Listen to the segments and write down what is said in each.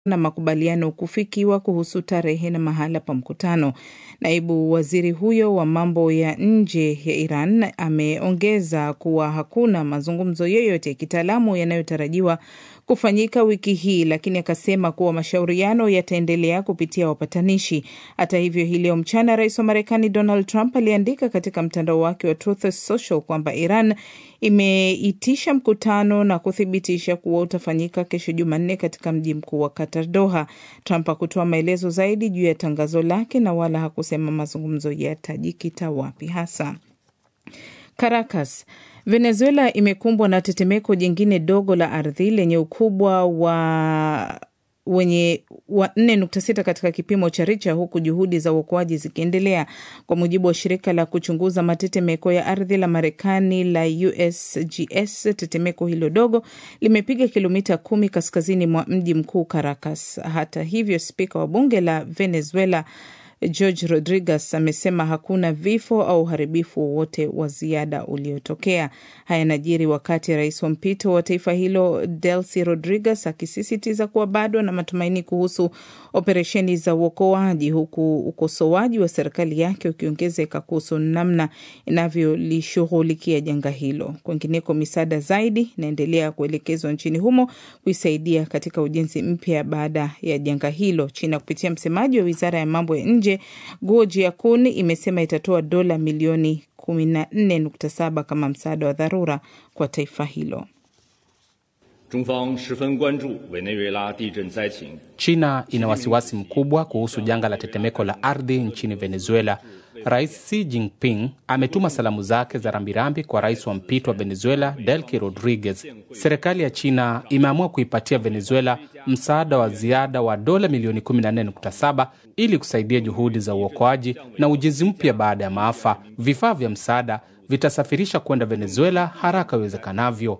na makubaliano kufikiwa kuhusu tarehe na mahala pa mkutano. Naibu waziri huyo wa mambo ya nje ya Iran ameongeza kuwa hakuna mazungumzo yoyote ya kitaalamu yanayotarajiwa kufanyika wiki hii, lakini akasema kuwa mashauriano yataendelea kupitia wapatanishi. Hata hivyo, hii leo mchana, rais wa Marekani Donald Trump aliandika katika mtandao wake wa Truth Social kwamba Iran imeitisha mkutano na kuthibitisha kuwa utafanyika kesho Jumanne katika mji mkuu wa Qatar, Doha. Trump hakutoa maelezo zaidi juu ya tangazo lake na wala hakusema mazungumzo yatajikita wapi hasa. Caracas Venezuela imekumbwa na tetemeko jingine dogo la ardhi lenye ukubwa wa wenye wa 4.6 katika kipimo cha Richa, huku juhudi za uokoaji zikiendelea. Kwa mujibu wa shirika la kuchunguza matetemeko ya ardhi la Marekani la USGS, tetemeko hilo dogo limepiga kilomita kumi kaskazini mwa mji mkuu Caracas. Hata hivyo, spika wa bunge la Venezuela George Rodriguez amesema hakuna vifo au uharibifu wowote wa ziada uliotokea. Haya yanajiri wakati rais wa mpito wa taifa hilo Delcy Rodriguez akisisitiza kuwa bado na matumaini kuhusu operesheni za uokoaji, huku ukosoaji wa serikali yake ukiongezeka kuhusu namna inavyolishughulikia janga hilo. Kwingineko, misaada zaidi inaendelea kuelekezwa nchini humo kuisaidia katika ujenzi mpya baada ya janga hilo. China kupitia msemaji wa wizara ya mambo ya nje Guo Jiakun imesema itatoa dola milioni 14.7 kama msaada wa dharura kwa taifa hilo. China ina wasiwasi mkubwa kuhusu janga la tetemeko la ardhi nchini Venezuela. Rais Xi Jinping ametuma salamu zake za rambirambi kwa rais wa mpito wa Venezuela Delcy Rodriguez. Serikali ya China imeamua kuipatia Venezuela msaada wa ziada wa dola milioni 14.7 ili kusaidia juhudi za uokoaji na ujenzi mpya baada ya maafa. Vifaa vya msaada vitasafirisha kwenda Venezuela haraka iwezekanavyo.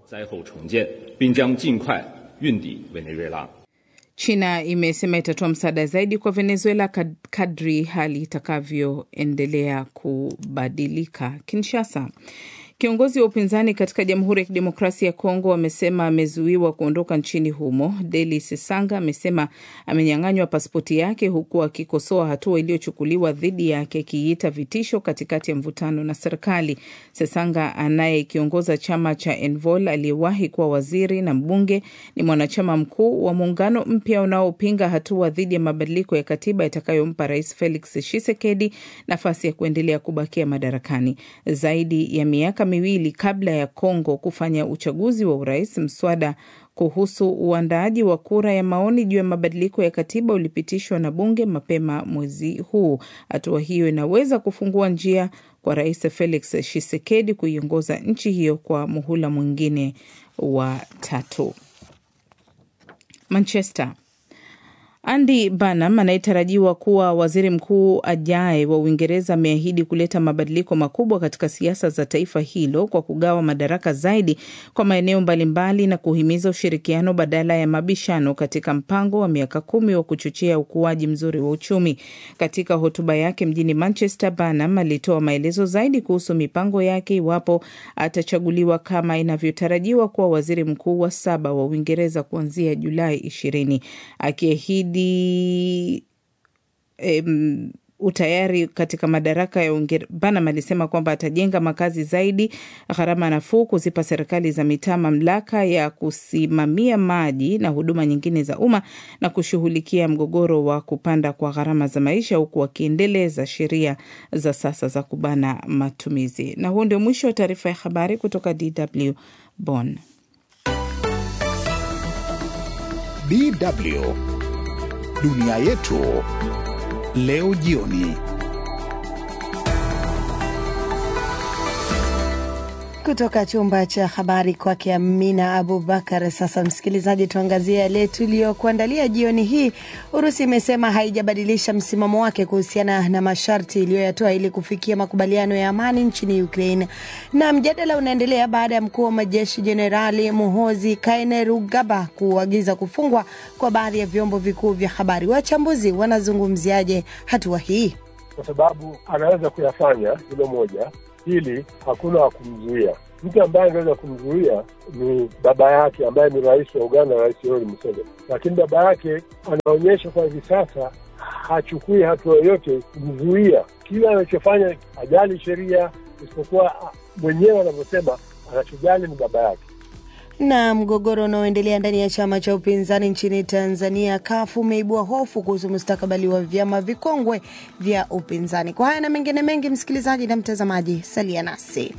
China imesema itatoa msaada zaidi kwa Venezuela kadri hali itakavyoendelea kubadilika. Kinshasa, kiongozi wa upinzani katika Jamhuri ya Kidemokrasia ya Kongo amesema amezuiwa kuondoka nchini humo. Deli Sesanga amesema amenyang'anywa pasipoti yake huku akikosoa hatua iliyochukuliwa dhidi yake akiiita vitisho katikati ya mvutano na serikali. Sesanga anayekiongoza chama cha Envol aliyewahi kuwa waziri na mbunge ni mwanachama mkuu wa muungano mpya unaopinga hatua dhidi ya mabadiliko ya katiba itakayompa Rais Felix Tshisekedi nafasi ya kuendelea kubakia madarakani zaidi ya miaka miwili kabla ya Kongo kufanya uchaguzi wa urais. Mswada kuhusu uandaaji wa kura ya maoni juu ya mabadiliko ya katiba ulipitishwa na bunge mapema mwezi huu. Hatua hiyo inaweza kufungua njia kwa Rais Felix Tshisekedi kuiongoza nchi hiyo kwa muhula mwingine wa tatu. Manchester. Andy Burnham anayetarajiwa kuwa waziri mkuu ajaye wa Uingereza ameahidi kuleta mabadiliko makubwa katika siasa za taifa hilo kwa kugawa madaraka zaidi kwa maeneo mbalimbali na kuhimiza ushirikiano badala ya mabishano katika mpango wa miaka kumi wa kuchochea ukuaji mzuri wa uchumi. Katika hotuba yake mjini Manchester, Burnham alitoa maelezo zaidi kuhusu mipango yake iwapo atachaguliwa kama inavyotarajiwa kuwa waziri mkuu wa saba wa Uingereza kuanzia Julai ishirini akiahidi Um, utayari katika madaraka ya Uingereza. Burnham alisema kwamba atajenga makazi zaidi, gharama nafuu, kuzipa serikali za mitaa mamlaka ya kusimamia maji na huduma nyingine za umma na kushughulikia mgogoro wa kupanda kwa gharama za maisha, huku akiendeleza sheria za sasa za kubana matumizi. Na huu ndio mwisho wa taarifa ya habari kutoka DW Bonn. DW Dunia yetu leo jioni. Kutoka chumba cha habari kwake Amina Abubakar. Sasa msikilizaji, tuangazie yale tuliyokuandalia jioni hii. Urusi imesema haijabadilisha msimamo wake kuhusiana na masharti iliyoyatoa ili kufikia makubaliano ya amani nchini Ukraine, na mjadala unaendelea baada ya mkuu wa majeshi Jenerali Muhozi Kainerugaba kuagiza kufungwa kwa baadhi ya vyombo vikuu vya habari. Wachambuzi wanazungumziaje hatua hii? Kwa sababu anaweza kuyafanya hilo moja Pili, hakuna wa kumzuia. Mtu ambaye angeweza kumzuia ni baba yake ambaye ni rais wa Uganda, Rais Yoweri Museveni, lakini baba yake anaonyesha kwa hivi sasa hachukui hatua yoyote kumzuia. Kila anachofanya hajali sheria, isipokuwa mwenyewe anavyosema anachojali ni baba yake. Na mgogoro unaoendelea ndani ya chama cha upinzani nchini Tanzania kafu umeibua hofu kuhusu mustakabali wa vyama vikongwe vya upinzani. Kwa haya na mengine mengi, msikilizaji na mtazamaji, salia nasi.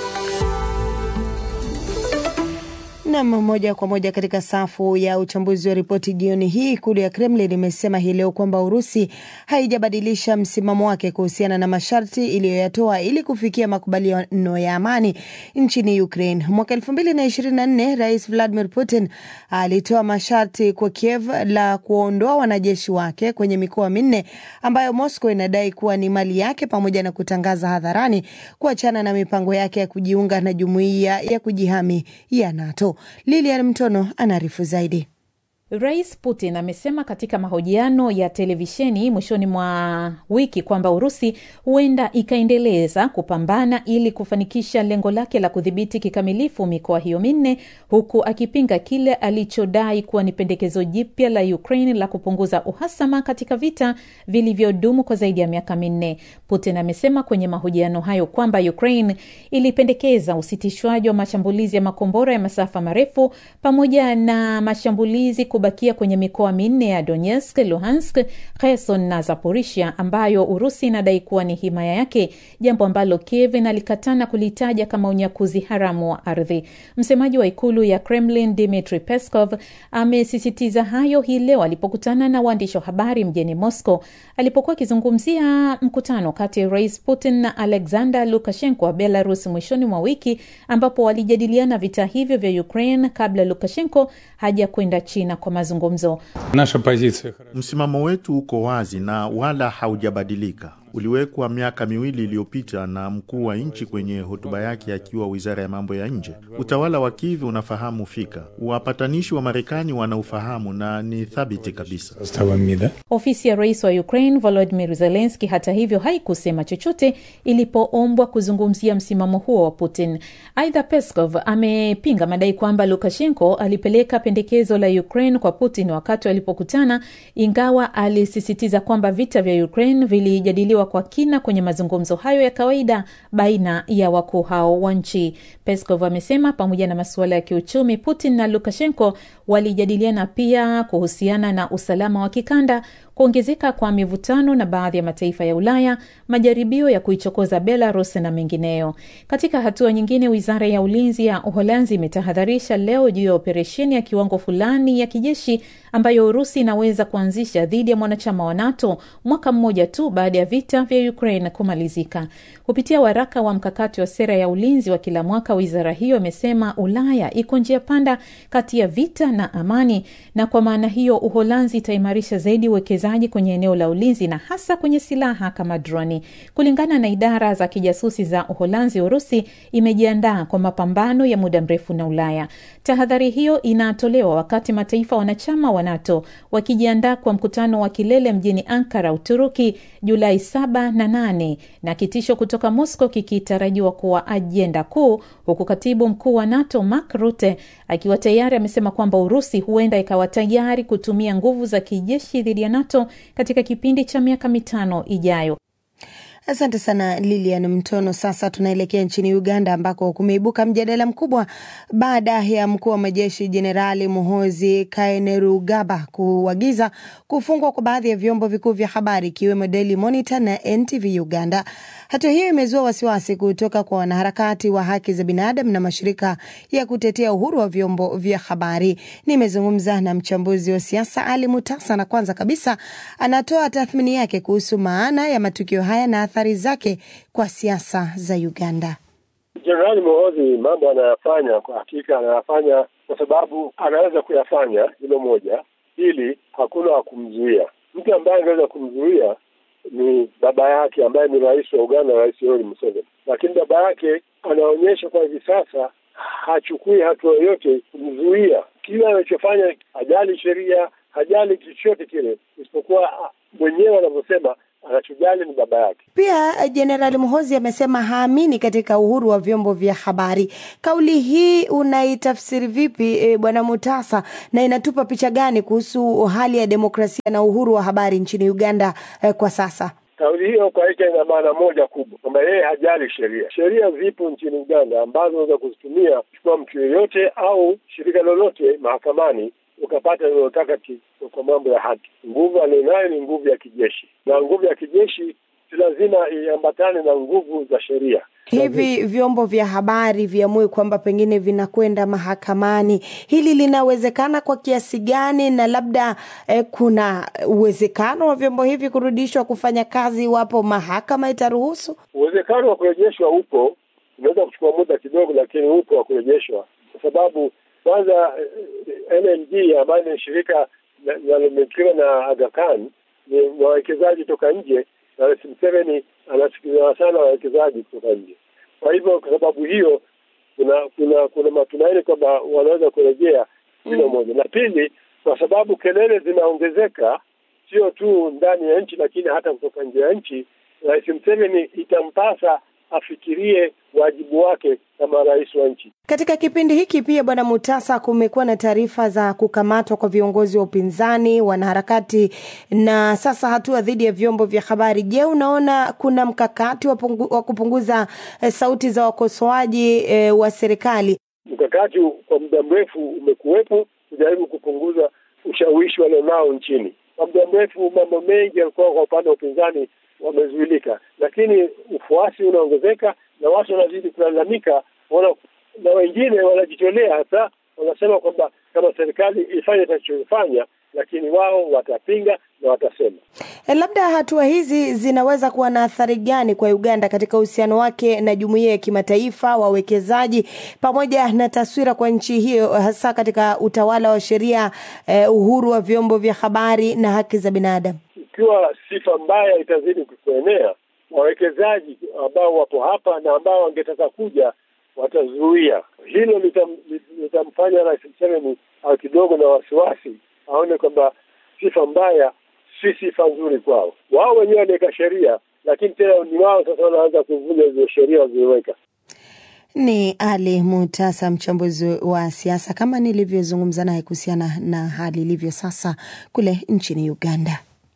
Nam moja kwa moja katika safu ya uchambuzi wa ripoti jioni hii, ikulu ya Kremlin imesema hii leo kwamba Urusi haijabadilisha msimamo wake kuhusiana na masharti iliyoyatoa ili kufikia makubaliano ya amani nchini Ukraine. Mwaka elfu mbili na ishirini na nne Rais Vladimir Putin alitoa masharti kwa Kiev la kuondoa wanajeshi wake kwenye mikoa minne ambayo Moscow inadai kuwa ni mali yake, pamoja na kutangaza hadharani kuachana na mipango yake ya kujiunga na jumuiya ya kujihami ya NATO. Lilian Mtono anaarifu zaidi. Rais Putin amesema katika mahojiano ya televisheni mwishoni mwa wiki kwamba Urusi huenda ikaendeleza kupambana ili kufanikisha lengo lake la kudhibiti kikamilifu mikoa hiyo minne, huku akipinga kile alichodai kuwa ni pendekezo jipya la Ukraine la kupunguza uhasama katika vita vilivyodumu kwa zaidi ya miaka minne. Putin amesema kwenye mahojiano hayo kwamba Ukraine ilipendekeza usitishwaji wa mashambulizi ya makombora ya masafa marefu pamoja na mashambulizi bakia kwenye mikoa minne ya Donetsk, Luhansk, Kherson na Zaporizhia ambayo Urusi inadai kuwa ni himaya yake, jambo ambalo Kiev inalikatana kulitaja kama unyakuzi haramu wa ardhi. Msemaji wa ikulu ya Kremlin Dmitry Peskov amesisitiza hayo hii leo alipokutana na waandishi wa habari mjini Moscow, alipokuwa akizungumzia mkutano kati ya Rais Putin na Alexander Lukashenko wa Belarus mwishoni mwa wiki, ambapo walijadiliana vita hivyo vya Ukraine kabla Lukashenko haja kwenda China kwa mazungumzo. Msimamo wetu uko wazi na wala haujabadilika. Uliwekwa miaka miwili iliyopita na mkuu wa nchi kwenye hotuba yake akiwa wizara ya mambo ya nje. Utawala wa Kiev unafahamu fika, wapatanishi wa Marekani wanaufahamu na ni thabiti kabisa. Ofisi ya rais wa Ukraine Volodymyr Zelensky, hata hivyo, haikusema chochote ilipoombwa kuzungumzia msimamo huo wa Putin. Aidha, Peskov amepinga madai kwamba Lukashenko alipeleka pendekezo la Ukraine kwa Putin wakati walipokutana, ingawa alisisitiza kwamba vita vya Ukraine vilijadiliwa kwa kina kwenye mazungumzo hayo ya kawaida baina ya wakuu hao wa nchi. Peskov amesema pamoja na masuala ya kiuchumi, Putin na Lukashenko walijadiliana pia kuhusiana na usalama wa kikanda, kuongezeka kwa mivutano na baadhi ya mataifa ya Ulaya, majaribio ya kuichokoza Belarus na mengineyo. Katika hatua nyingine, wizara ya ulinzi ya Uholanzi imetahadharisha leo juu ya operesheni ya kiwango fulani ya kijeshi ambayo Urusi inaweza kuanzisha dhidi ya mwanachama wa NATO mwaka mmoja tu baada ya vita vya Ukraine kumalizika. Kupitia waraka wa mkakati wa sera ya ulinzi wa kila mwaka, wizara hiyo imesema Ulaya iko njia panda kati ya vita na amani, na kwa maana hiyo Uholanzi itaimarisha zaidi uwekezaji kwenye eneo la ulinzi na hasa kwenye silaha kama droni. Kulingana na idara za kijasusi za Uholanzi, Urusi imejiandaa kwa mapambano ya muda mrefu na Ulaya. Tahadhari hiyo inatolewa wakati mataifa wanachama wa NATO wakijiandaa kwa mkutano wa kilele mjini Ankara, Uturuki, Julai saba na nane na kitisho kutoka Moscow kikitarajiwa kuwa ajenda kuu, huku katibu mkuu wa NATO Mark Rutte akiwa tayari amesema kwamba Urusi huenda ikawa tayari kutumia nguvu za kijeshi dhidi ya NATO katika kipindi cha miaka mitano ijayo. Asante sana Lilian Mtono. Sasa tunaelekea nchini Uganda ambako kumeibuka mjadala mkubwa baada ya mkuu wa majeshi Jenerali Muhozi Kainerugaba kuagiza kufungwa kwa baadhi ya vyombo vikuu vya habari ikiwemo Daily Monitor na NTV Uganda. Hatua hiyo imezua wasiwasi kutoka kwa wanaharakati wa haki za binadamu na mashirika ya kutetea uhuru wa vyombo vya habari. Nimezungumza na mchambuzi wa siasa Ali Mutasa, na kwanza kabisa anatoa tathmini yake kuhusu maana ya matukio haya na athari zake kwa siasa za Uganda. Jenerali Muhoozi mambo anayafanya kwa hakika anayafanya kwa sababu anaweza kuyafanya, hilo moja. Pili, hakuna wa kumzuia. Mtu ambaye angeweza kumzuia ni baba yake ambaye ni rais wa Uganda, Rais Yoweri Museveni, lakini baba yake anaonyesha kwa hivi sasa hachukui hatua yoyote kumzuia. Kila anachofanya hajali sheria, hajali chochote kile, isipokuwa mwenyewe anavyosema anachojali ni baba yake. Pia Jenerali Muhozi amesema haamini katika uhuru wa vyombo vya habari. Kauli hii unaitafsiri vipi e, Bwana Mutasa, na inatupa picha gani kuhusu hali ya demokrasia na uhuru wa habari nchini Uganda e, kwa sasa? Kauli hiyo kwa hakika ina maana moja kubwa, kwamba yeye hajali sheria. Sheria zipo nchini Uganda ambazo unaweza kuzitumia kuchukua mtu yeyote au shirika lolote mahakamani ukapata linalotaka kwa mambo ya haki. Nguvu alionayo ni nguvu ya kijeshi, na nguvu ya kijeshi si lazima iambatane na nguvu za sheria. Hivi vyombo vya habari viamue kwamba pengine vinakwenda mahakamani, hili linawezekana kwa kiasi gani? Na labda eh, kuna uwezekano wa vyombo hivi kurudishwa kufanya kazi iwapo mahakama itaruhusu? Uwezekano wa kurejeshwa upo, unaweza kuchukua muda kidogo, lakini upo wa kurejeshwa, kwa sababu kwanza NMG ambayo ni shirika linalomilikiwa na Aga Khan ni wawekezaji toka nje, na Rais Museveni anasikiliza sana wawekezaji kutoka nje. Kwa hivyo, kwa sababu hiyo, kuna kuna kuna matumaini kwamba wanaweza kurejea hilo mm. moja, na pili, kwa sababu kelele zinaongezeka sio tu ndani ya nchi, lakini hata kutoka nje ya nchi. Rais Museveni itampasa afikirie wajibu wake kama rais wa nchi. Katika kipindi hiki pia, Bwana Mutasa, kumekuwa na taarifa za kukamatwa kwa viongozi wa upinzani, wanaharakati na sasa hatua dhidi ya vyombo vya habari. Je, unaona kuna mkakati wa, pungu, wa kupunguza eh, sauti za wakosoaji eh, wa serikali? Mkakati kwa muda mrefu umekuwepo kujaribu kupunguza ushawishi walionao nchini. Kwa muda mrefu mambo mengi yalikuwa kwa upande wa upinzani wamezuilika, lakini ufuasi unaongezeka na watu wanazidi kulalamika, na wengine wanajitolea hasa, wanasema kwamba kama serikali ifanye itachofanya, lakini wao watapinga na watasema. E, labda hatua hizi zinaweza kuwa na athari gani kwa Uganda katika uhusiano wake na jumuiya ya kimataifa, wawekezaji, pamoja na taswira kwa nchi hiyo, hasa katika utawala wa sheria, eh, uhuru wa vyombo vya habari na haki za binadamu? Ikiwa sifa mbaya itazidi kuenea, wawekezaji ambao wapo hapa na ambao wangetaka kuja watazuia hilo. Litam, litamfanya Rais Museveni au kidogo na wasiwasi, aone kwamba sifa mbaya si sifa nzuri kwao. Wao wenyewe wanaweka sheria, lakini tena ni wao sasa wanaanza kuvunja hizo sheria walizoweka. Ni Ali Mutasa, mchambuzi wa siasa, kama nilivyozungumza naye kuhusiana na hali ilivyo sasa kule nchini Uganda.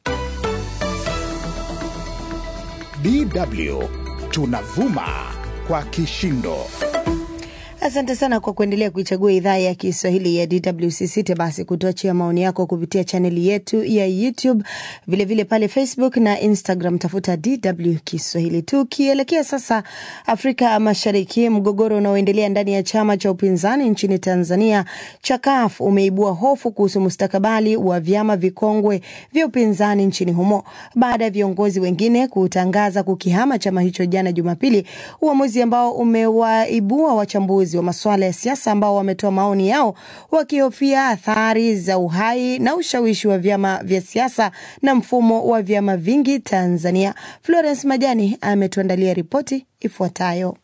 DW tunavuma kwa kishindo. Asante sana kwa kuendelea kuichagua idhaa ya Kiswahili ya DW. Sisite basi kutuachia maoni yako kupitia chaneli yetu ya YouTube, vilevile vile pale Facebook na Instagram, tafuta DW Kiswahili. Tukielekea sasa Afrika Mashariki, mgogoro unaoendelea ndani ya chama cha upinzani nchini Tanzania cha CUF umeibua hofu kuhusu mustakabali wa vyama vikongwe vya upinzani nchini humo baada ya viongozi wengine kutangaza kukihama chama hicho jana Jumapili, uamuzi ambao umewaibua wachambuzi wa masuala ya siasa ambao wametoa maoni yao wakihofia athari za uhai na ushawishi wa vyama vya siasa na mfumo wa vyama vingi Tanzania. Florence Majani ametuandalia ripoti ifuatayo.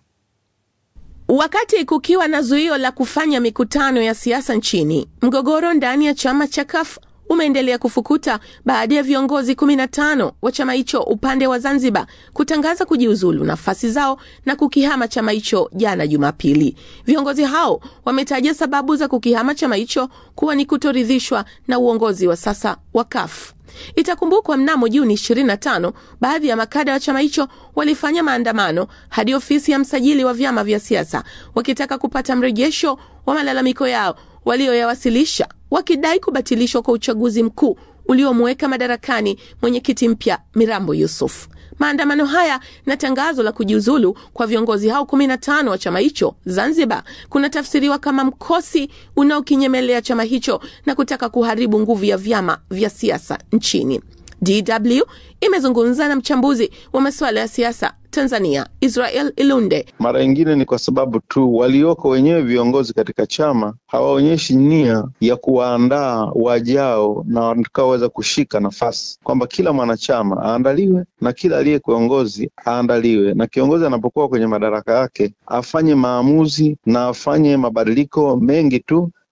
Wakati kukiwa na zuio la kufanya mikutano ya siasa nchini, mgogoro ndani ya chama cha CUF umeendelea kufukuta baada ya viongozi 15 wa chama hicho upande wa Zanzibar kutangaza kujiuzulu nafasi zao na kukihama chama hicho jana Jumapili. Viongozi hao wametaja sababu za kukihama chama hicho kuwa ni kutoridhishwa na uongozi wa sasa wa CUF. Itakumbukwa mnamo Juni 25 baadhi ya makada wa chama hicho walifanya maandamano hadi ofisi ya msajili wa vyama vya siasa wakitaka kupata mrejesho wa malalamiko yao walioyawasilisha wakidai kubatilishwa kwa uchaguzi mkuu uliomweka madarakani mwenyekiti mpya Mirambo Yusuf. Maandamano haya na tangazo la kujiuzulu kwa viongozi hao 15 wa chama hicho Zanzibar kunatafsiriwa kama mkosi unaokinyemelea chama hicho na kutaka kuharibu nguvu ya vyama vya siasa nchini. DW imezungumza na mchambuzi wa masuala ya siasa Tanzania, Israel Ilunde. Mara nyingine ni kwa sababu tu walioko wenyewe viongozi katika chama hawaonyeshi nia ya kuwaandaa wajao na watakaoweza kushika nafasi, kwamba kila mwanachama aandaliwe na kila aliye kiongozi aandaliwe, na kiongozi anapokuwa kwenye madaraka yake afanye maamuzi na afanye mabadiliko mengi tu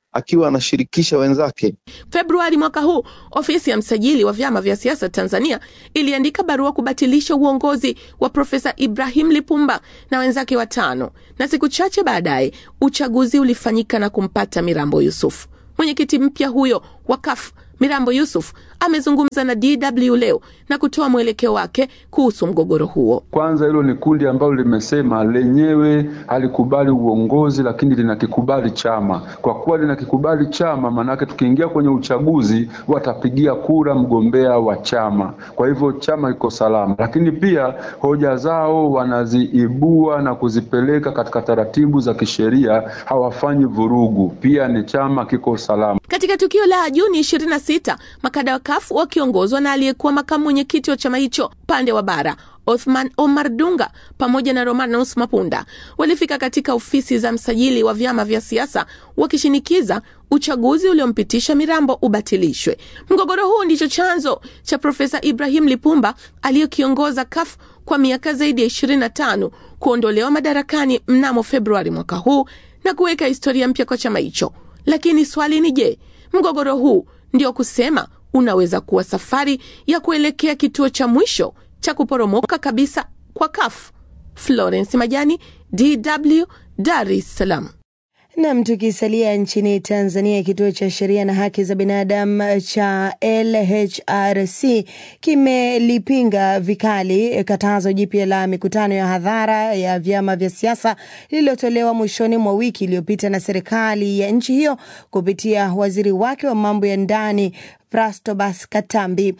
akiwa anashirikisha wenzake. Februari mwaka huu, ofisi ya msajili wa vyama vya siasa Tanzania iliandika barua kubatilisha uongozi wa Profesa Ibrahim Lipumba na wenzake watano, na siku chache baadaye uchaguzi ulifanyika na kumpata Mirambo Yusuf. Mwenyekiti mpya huyo wa CUF Mirambo Yusuf amezungumza na DW leo na kutoa mwelekeo wake kuhusu mgogoro huo. Kwanza, hilo ni kundi ambalo limesema lenyewe halikubali uongozi, lakini linakikubali chama. Kwa kuwa linakikubali chama, maanake tukiingia kwenye uchaguzi watapigia kura mgombea wa chama, kwa hivyo chama iko salama. Lakini pia hoja zao wanaziibua na kuzipeleka katika taratibu za kisheria, hawafanyi vurugu, pia ni chama kiko salama. Katika tukio la Juni 26 makada wa CUF wakiongozwa na aliyekuwa makamu mwenyekiti wa chama hicho upande wa bara Othman Omar Dunga pamoja na Romanus Mapunda walifika katika ofisi za msajili wa vyama vya siasa wakishinikiza uchaguzi uliompitisha Mirambo ubatilishwe. Mgogoro huu ndicho chanzo cha Profesa Ibrahim Lipumba aliyekiongoza CUF kwa miaka zaidi ya 25 kuondolewa madarakani mnamo Februari mwaka huu na kuweka historia mpya kwa chama hicho. Lakini swali ni je, mgogoro huu ndio kusema unaweza kuwa safari ya kuelekea kituo cha mwisho cha kuporomoka kabisa kwa CUF? Florence Majani, DW, Dar es Salaam. Nam, tukisalia nchini Tanzania, kituo cha sheria na haki za binadamu cha LHRC kimelipinga vikali katazo jipya la mikutano ya hadhara ya vyama vya siasa lililotolewa mwishoni mwa wiki iliyopita na serikali ya nchi hiyo kupitia waziri wake wa mambo ya ndani Prastobas Katambi.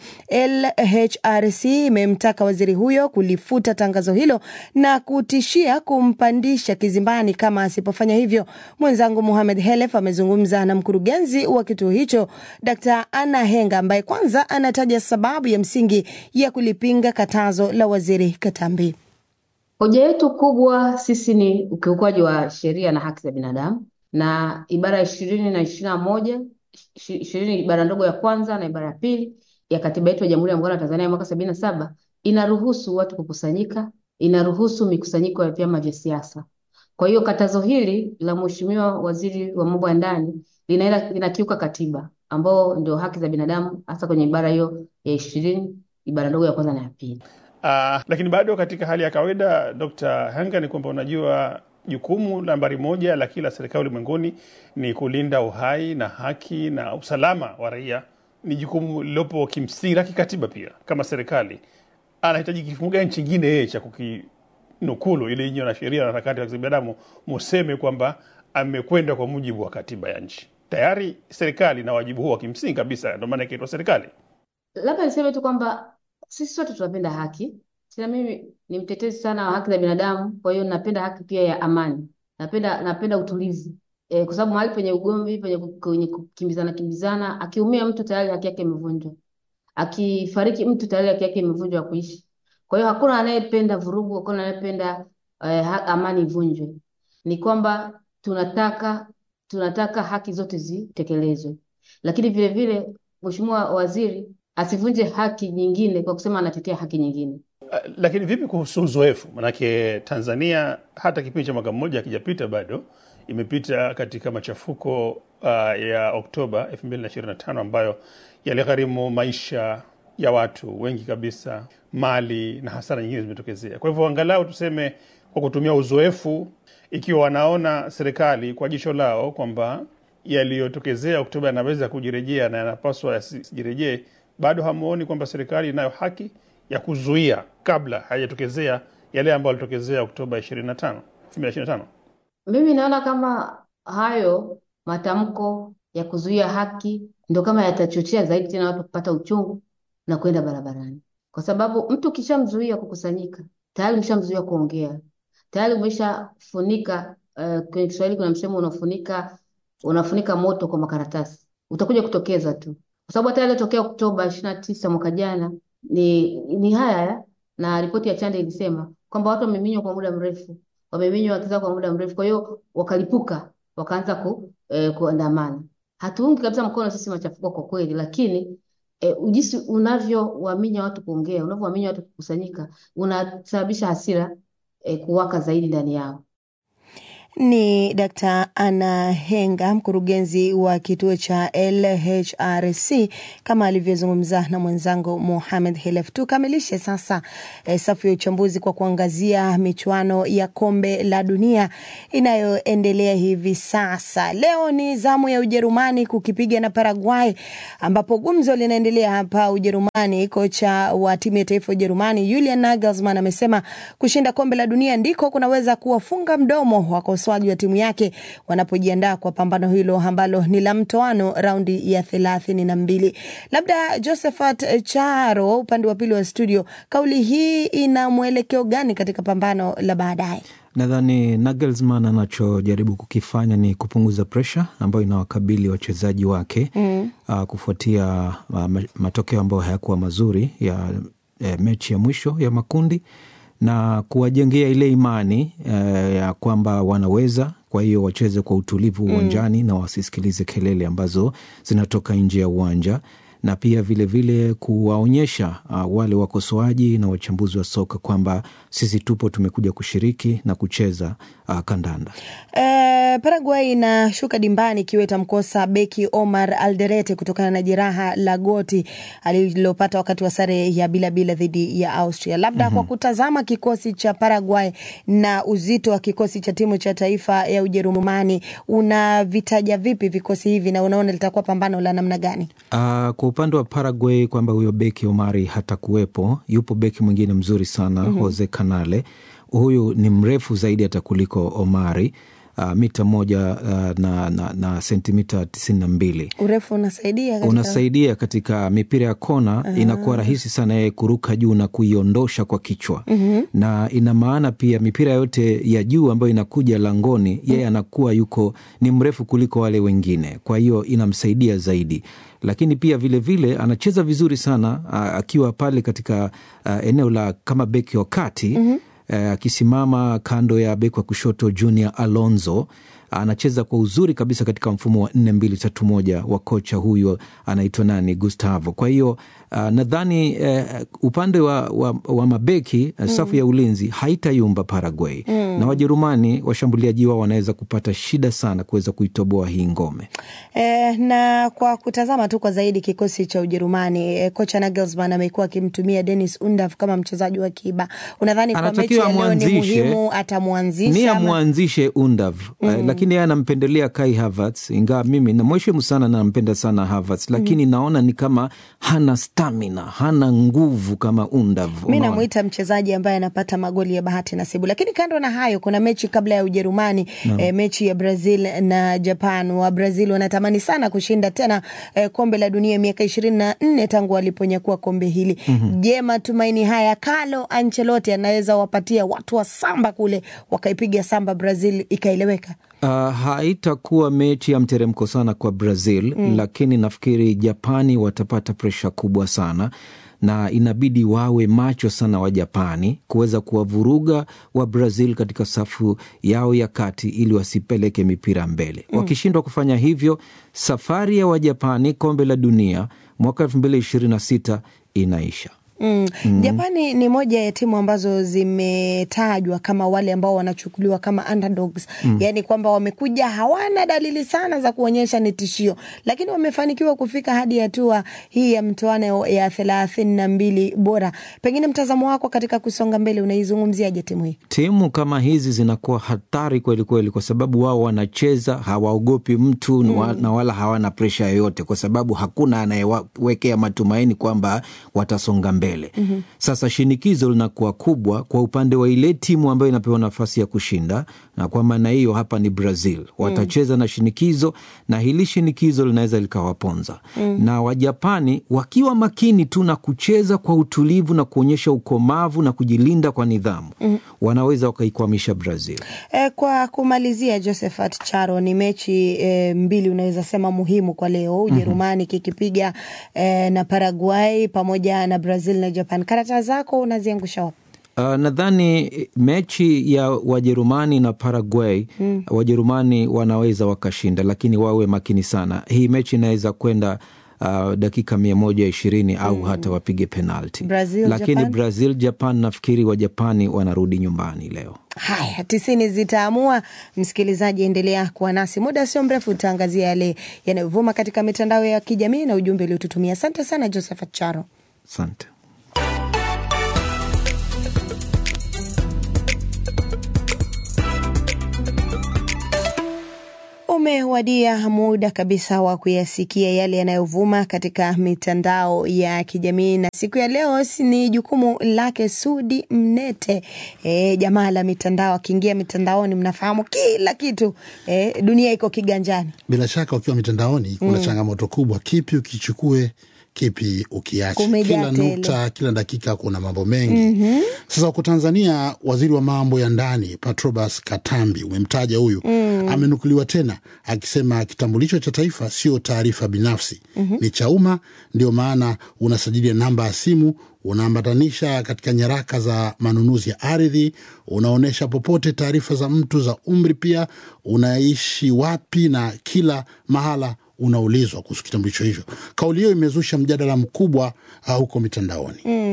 LHRC imemtaka waziri huyo kulifuta tangazo hilo na kutishia kumpandisha kizimbani kama asipofanya hivyo. Mwenzangu Mohamed Helef amezungumza na mkurugenzi wa kituo hicho Dr. Anna Henga ambaye kwanza anataja sababu ya msingi ya kulipinga katazo la waziri Katambi. Hoja yetu kubwa sisi ni ukiukwaji wa sheria na haki za binadamu na ibara ya ishirini na ishirini na moja ishirini ibara ndogo ya kwanza na ibara ya pili ya katiba yetu ya Jamhuri ya Muungano wa Tanzania ya mwaka sabini na saba inaruhusu watu kukusanyika, inaruhusu mikusanyiko ya vyama vya siasa. Kwa hiyo katazo hili la Mheshimiwa Waziri wa Mambo ya Ndani linaenda linakiuka katiba ambao ndio haki za binadamu hasa kwenye ibara hiyo ya ishirini ibara ndogo ya kwanza na ya pili. Uh, lakini bado katika hali ya kawaida Dr. Hanga, ni kwamba unajua jukumu nambari moja la kila serikali ulimwenguni ni kulinda uhai na haki na usalama wa raia. Ni jukumu lilopo kimsingi la kikatiba pia. Kama serikali anahitaji kifungu gani chingine yeye cha kukinukulu ili nyinyi wanasheria na harakati za binadamu museme kwamba amekwenda kwa mujibu wa katiba ya nchi? Tayari serikali na wajibu huo wa kimsingi kabisa, ndio maana ikaitwa serikali. Labda niseme tu kwamba sisi sote tunapenda haki. Tena mimi ni mtetezi sana wa haki za binadamu, kwa hiyo napenda haki pia ya amani. Napenda napenda utulivu. E, kwa sababu mahali penye ugomvi, penye kwenye kukimbizana kimbizana, akiumia mtu tayari haki yake imevunjwa. Akifariki mtu tayari haki yake imevunjwa ya kuishi. Kwa hiyo hakuna anayependa vurugu, hakuna anayependa eh, amani ivunjwe. Ni kwamba tunataka tunataka haki zote zitekelezwe. Lakini vile vile Mheshimiwa Waziri asivunje haki nyingine kwa kusema anatetea haki nyingine. Uh, lakini vipi kuhusu uzoefu? Manake Tanzania hata kipindi cha mwaka mmoja hakijapita bado, imepita katika machafuko uh, ya Oktoba 2025 ambayo yaligharimu maisha ya watu wengi kabisa, mali na hasara nyingine zimetokezea. Kwa hivyo angalau tuseme kwa kutumia uzoefu, ikiwa wanaona serikali kwa jicho lao kwamba yaliyotokezea Oktoba yanaweza kujirejea na yanapaswa yasijirejee, bado hamuoni kwamba serikali inayo haki ya kuzuia kabla hayajatokezea yale ambayo yalitokezea Oktoba 25, 2025? Mimi naona kama hayo matamko ya kuzuia haki ndio kama yatachochea zaidi tena watu kupata uchungu na kwenda barabarani, kwa sababu mtu ukishamzuia kukusanyika tayari umeshamzuia kuongea, tayari umeshafunika. Uh, kwenye Kiswahili kuna msemo unafunika unafunika moto kwa makaratasi, utakuja kutokeza tu, kwa sababu hata yaliyotokea Oktoba ishirini na tisa mwaka jana ni ni haya, na ripoti ya Chande ilisema kwamba watu wameminywa kwa muda mrefu, wameminywa haki zao kwa muda mrefu, kwa hiyo wakalipuka, wakaanza ku, eh, kuandamana. Hatuungi kabisa mkono sisi machafuko kwa kweli, lakini eh, jinsi unavyowaminya watu kuongea, unavyowaminya watu kukusanyika, unasababisha hasira eh, kuwaka zaidi ndani yao. Ni Dkt. Anna Henga, mkurugenzi wa kituo cha LHRC kama alivyozungumza na mwenzangu Mohamed Helef. Tukamilishe sasa eh, safu ya uchambuzi kwa kuangazia michuano ya kombe la dunia inayoendelea hivi sasa. Leo ni zamu ya Ujerumani kukipiga na Paraguay, ambapo gumzo linaendelea hapa Ujerumani. Kocha wa timu ya taifa ya Ujerumani Julian Nagelsmann amesema kushinda kombe la dunia ndiko kunaweza kuwafunga mdomo wakosoaji wa timu yake wanapojiandaa kwa pambano hilo ambalo ni la mtoano raundi ya thelathini na mbili. Labda Josephat Charo, upande wa pili wa studio, kauli hii ina mwelekeo gani katika pambano la baadaye? Nadhani Nagelsmann anachojaribu kukifanya ni kupunguza presha ambayo inawakabili wachezaji wake mm. uh, kufuatia uh, matokeo ambayo hayakuwa mazuri ya eh, mechi ya mwisho ya makundi na kuwajengea ile imani eh, ya kwamba wanaweza kwa hiyo wacheze kwa utulivu uwanjani mm. na wasisikilize kelele ambazo zinatoka nje ya uwanja na pia vilevile vile kuwaonyesha uh, wale wakosoaji na wachambuzi wa soka kwamba sisi tupo tumekuja kushiriki na kucheza uh, kandanda. E, Paraguay inashuka dimbani ikiwa itamkosa beki Omar Alderete kutokana na jeraha la goti alilopata wakati wa sare ya bila bila dhidi ya Austria. Labda mm -hmm. kwa kutazama kikosi cha Paraguay na uzito wa kikosi cha timu cha taifa ya Ujerumani, unavitaja vipi vikosi hivi na unaona litakuwa pambano la namna gani? Uh, kwa upande wa Paraguay kwamba huyo beki Omari hatakuwepo, yupo beki mwingine mzuri sana mm -hmm. Jose Canale. Huyu ni mrefu zaidi hata kuliko Omari uh, mita moja uh, na, na, na sentimita tisini na mbili. Urefu unasaidia katika... unasaidia katika mipira ya kona uh, inakuwa rahisi sana yeye kuruka juu na kuiondosha kwa kichwa mm -hmm. na ina maana pia mipira yote ya juu ambayo inakuja langoni mm -hmm. yeye anakuwa yuko ni mrefu kuliko wale wengine, kwa hiyo inamsaidia zaidi lakini pia vilevile vile, anacheza vizuri sana uh, akiwa pale katika uh, eneo la kama beki wa kati mm -hmm akisimama uh, kando ya beki wa kushoto Junior Alonso anacheza kwa uzuri kabisa katika mfumo wa nne mbili tatu moja wa kocha huyo anaitwa nani, Gustavo. Kwa hiyo uh, nadhani uh, upande wa, wa, wa mabeki uh, safu mm. ya ulinzi haitayumba Paraguay mm. na Wajerumani washambuliaji wao wanaweza kupata shida sana kuweza kuitoboa hii ngome e, na kwa kutazama tu kwa zaidi kikosi cha Ujerumani e, kocha Nagelsmann amekuwa akimtumia Dennis Undav kama mchezaji wa kiba. Unadhani kwa mechi ya leo ni muhimu atamwanzisha ni amwanzishe Undav mm. lakini yeye anampendelea Kai Havertz, ingawa mimi namheshimu sana na nampenda sana Havertz, lakini mm. naona ni kama hana stamina, hana nguvu kama Undav. Mi namwita mchezaji ambaye anapata magoli ya bahati nasibu. Lakini kando na hayo, kuna mechi kabla ya Ujerumani no. e, mechi ya Brazil na Japan. Wa Brazil wanatamani sana kushinda tena e, kombe la dunia miaka ishirini na nne tangu waliponyakua kombe hili mm -hmm. Je, matumaini haya Carlo Ancelotti anaweza wapatia watu wa samba kule wakaipiga samba Brazil ikaeleweka? Uh, haitakuwa mechi ya mteremko sana kwa Brazil mm. Lakini nafikiri Japani watapata presha kubwa sana na inabidi wawe macho sana wa Japani kuweza kuwavuruga wa Brazil katika safu yao ya kati ili wasipeleke mipira mbele mm. Wakishindwa kufanya hivyo, safari ya Wajapani kombe la dunia mwaka elfu mbili ishirini na sita inaisha. Mm. Mm. Japani ni moja ya timu ambazo zimetajwa kama wale ambao wanachukuliwa kama underdogs. Mm. Yaani kwamba wamekuja hawana dalili sana za kuonyesha ni tishio, lakini wamefanikiwa kufika hadi hatua hii ya mtoano ya thelathini na mbili bora. Pengine mtazamo wako katika kusonga mbele, unaizungumziaje timu hii? Timu kama hizi zinakuwa hatari kweli kweli, kwa sababu wao wanacheza hawaogopi mtu mm. na wala hawana presha yoyote, kwa sababu hakuna anayewekea matumaini kwamba watasonga mbele. Mm -hmm. Sasa shinikizo linakuwa kubwa kwa upande wa ile timu ambayo inapewa nafasi ya kushinda, na kwa maana hiyo hapa ni Brazil watacheza mm. na shinikizo, na hili shinikizo linaweza likawaponza mm. na Wajapani wakiwa makini tu na kucheza kwa utulivu na kuonyesha ukomavu na kujilinda kwa nidhamu mm. wanaweza wakaikwamisha Brazil. E, kwa kumalizia, Josephat Charo, ni mechi e, mbili unaweza sema muhimu kwa leo, Ujerumani mm -hmm. kikipiga e, na Paraguay pamoja na Brazil na Japan. Karata zako unaziangusha wapi? Uh, nadhani mechi ya Wajerumani na Paraguay mm. Wajerumani wanaweza wakashinda, lakini wawe makini sana. Hii mechi inaweza kwenda uh, dakika mia moja ishirini au hata wapige penalti Brazil, lakini Japan? Brazil Japan nafikiri Wajapani wanarudi nyumbani leo. Haya, tisini zitaamua. Msikilizaji, endelea kuwa nasi, muda sio mrefu utaangazia yale yanayovuma katika mitandao ya kijamii na ujumbe uliotutumia. Asante sana Josephat Charo. Asante. Umewadia muda kabisa wa kuyasikia yale yanayovuma katika mitandao ya kijamii, na siku ya leo si ni jukumu lake Sudi Mnete. E, jamaa la mitandao, akiingia mitandaoni mnafahamu kila kitu e, dunia iko kiganjani. Bila shaka ukiwa mitandaoni kuna Mm. changamoto kubwa, kipi ukichukue, kipi ukiache. Kumejaa Kila tele. nukta, kila dakika kuna mambo mengi. Mhm. Sasa huko Tanzania, waziri wa mambo ya ndani Patrobas Katambi, umemtaja huyu Mm. amenukuliwa tena akisema kitambulisho cha taifa sio taarifa binafsi, Mhm. ni cha umma. Ndio maana unasajili namba ya simu, unaambatanisha katika nyaraka za manunuzi ya ardhi, unaonyesha popote taarifa za mtu za umri, pia unaishi wapi, na kila mahala unaulizwa kuhusu kitambulisho hicho. Kauli hiyo imezusha mjadala mkubwa uh, huko mitandaoni. Mm.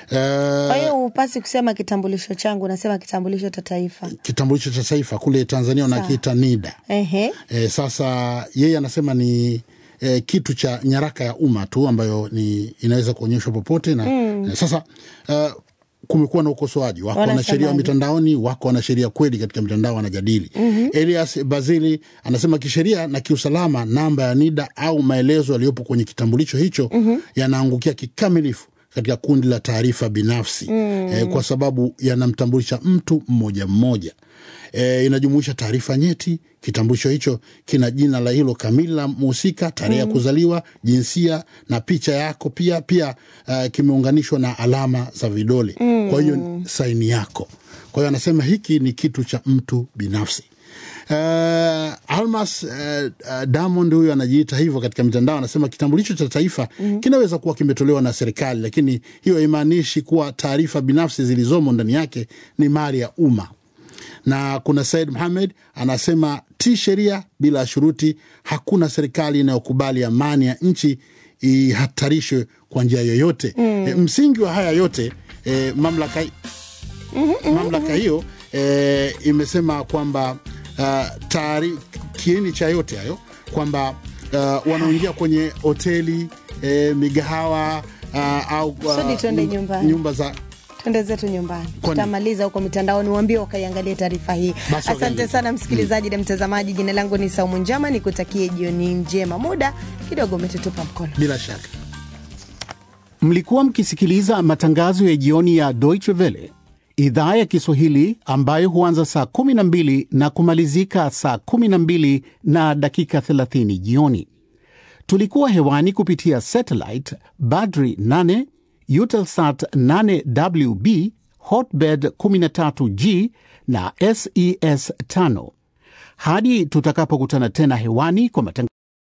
Eh, Kwa hiyo hupasi kusema kitambulisho changu, unasema kitambulisho cha taifa. kitambulisho cha taifa kule Tanzania Sawa. wanakiita NIDA. Ehe. E, sasa yeye anasema ni e, kitu cha nyaraka ya umma tu ambayo ni inaweza kuonyeshwa popote na Mm. e, sasa uh, kumekuwa na ukosoaji, wako Wanasemaje? wanasheria wa mitandaoni, wako wanasheria kweli katika mitandao wanajadili. Mhm. Elias Bazili anasema kisheria na kiusalama, namba ya NIDA au maelezo yaliyopo kwenye kitambulisho hicho Mhm. yanaangukia kikamilifu katika kundi la taarifa binafsi Mm. eh, kwa sababu yanamtambulisha mtu mmoja mmoja. E, inajumuisha taarifa nyeti. Kitambulisho hicho kina jina la hilo kamili la mhusika, tarehe ya Mm. kuzaliwa, jinsia na picha yako pia pia. Uh, kimeunganishwa na alama za vidole, Mm. kwa hiyo saini yako. Kwa hiyo anasema hiki ni kitu cha mtu binafsi. Uh, Almas uh, uh, Diamond huyu anajiita hivyo katika mitandao, anasema kitambulisho cha taifa Mhm. kinaweza kuwa kimetolewa na serikali, lakini hiyo haimaanishi kuwa taarifa binafsi zilizomo ndani yake ni mali ya umma. Na kuna Said Mohamed anasema ti sheria bila shuruti. Hakuna serikali inayokubali amani ya nchi ihatarishwe kwa njia yoyote. Mm. E, msingi wa haya yote e, mamlaka mamlaka hiyo e, imesema kwamba uh, tayari kiini cha yote hayo kwamba uh, wanaoingia kwenye hoteli e, migahawa uh, au uh, Sudi, twende nyumba- nyumbani. nyumba za twende zetu nyumbani Kwani? tutamaliza huko mitandaoni uambie wakaiangalia taarifa hii Basi asante wakaangalie. sana msikilizaji na mtazamaji jina langu ni saumu njama nikutakie jioni njema muda kidogo umetutupa mkono bila shaka Mlikuwa mkisikiliza matangazo ya jioni ya Deutsche Welle idhaa ya Kiswahili ambayo huanza saa 12 na kumalizika saa 12 na dakika 30 jioni. Tulikuwa hewani kupitia satellite Badri 8, Eutelsat 8WB, Hotbird 13G na SES 5. Hadi tutakapokutana tena hewani kwa matangazo